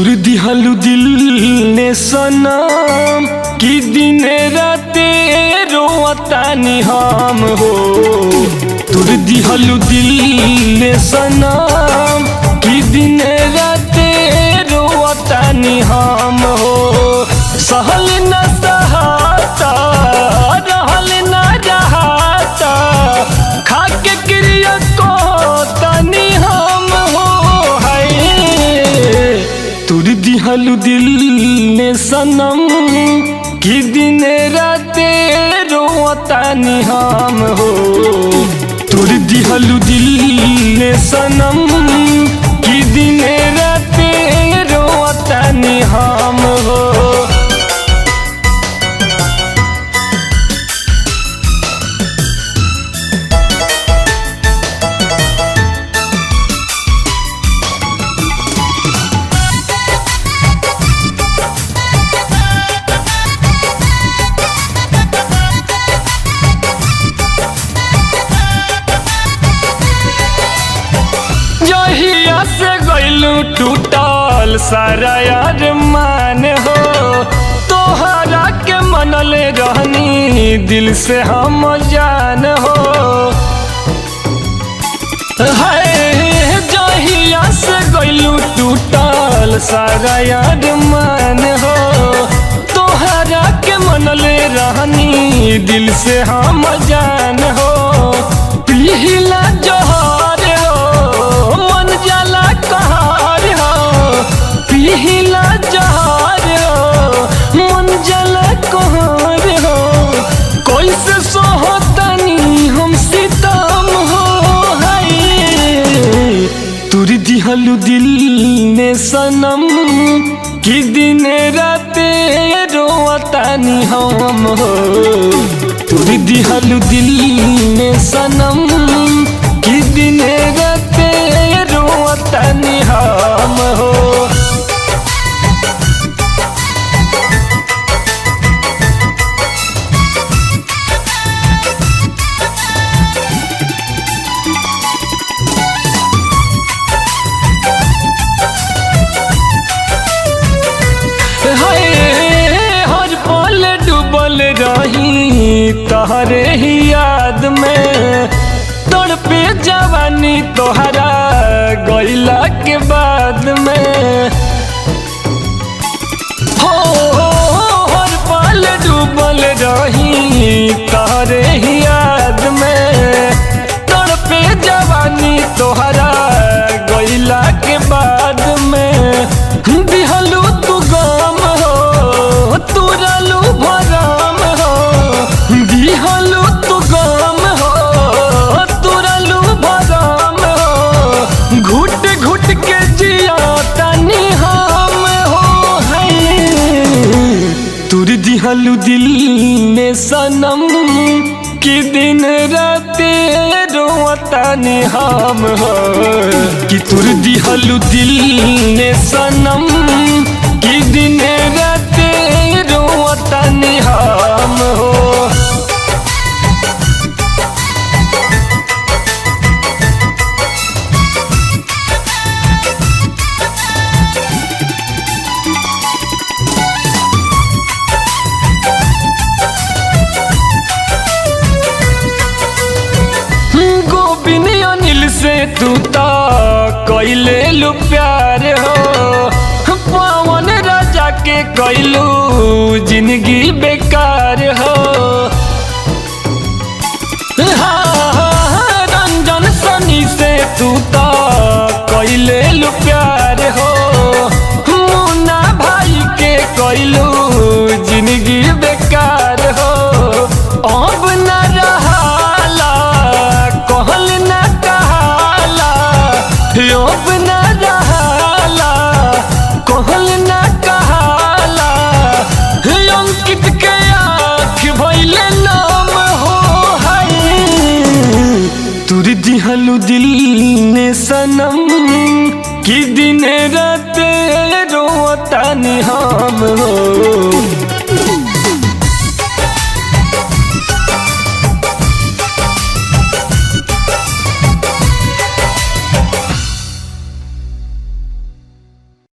तुर दिहलु दिल ने सनम कि दिन राते रोतानी हम हो तुर दिहलु दिल ने सनम कि दिन राते रोतानी हम हो सहल न सहाता रहल न रहाता खाके क्रिया को तनी हम हो हाय तुर दिहलु दिल ने सनम कि दिन राते रोतानी हम हो तुर दिहलु दिल ने सनम कि दिन राते रोतानी हम हो जहिया से गइलू टूटल सारा यार मान हो तोहरा के मनले रहनी दिल से हम जान हो हाय जहिया से गइलू टूटल सारा यार मान हो तोहरा के मनले रहनी दिल से हम जान हो पिहिला जहर हो मन जाला कहर हो पिहिला जहर हो मन जाला कहर हो कैसे सोहतनी हम सितम हो हाय तुर दिहलु दिल ने सनम कि दिन राते रोतानी हम हो तुर दिहलु दिल ने सनम कि दिन राते रोतानी हम हो हाय हर पल डूबल रही तहरे ही याद में तड़पे जवानी तोहरा गइला के बाद में हो हर पल डूबल रही तहरे ही याद में तड़पे जवानी तोहरा गइला के बाद में दिहलू तू गम हो तुरलू भरम हो दिहलू तू गम हो तुरलू भरम हो घुट घुट के जिया तनी हम हो है तुर दिहलु दिल में सनम कि दिन राते रोतानी हम हो कि तुर दिहलु दिल में सनम कि दिन राते रोतानी हम हो गोबिन अनिल से तू तो कैले लू प्यार हो पवन राजा के कैलू जिंदगी बेकार हो हाँ, रंजन सनी से तू तो कैले लू प्यार हो मुन्ना भाई के कैलू जिंदगी बेकार हो अब न रहाला कहल न कहाला अब न रहाला कहल न कहाला अंकित के आँख भैले नाम हो हाय तुर दिहलु दिल ने सनम कि दिन राते रोतानी हम हो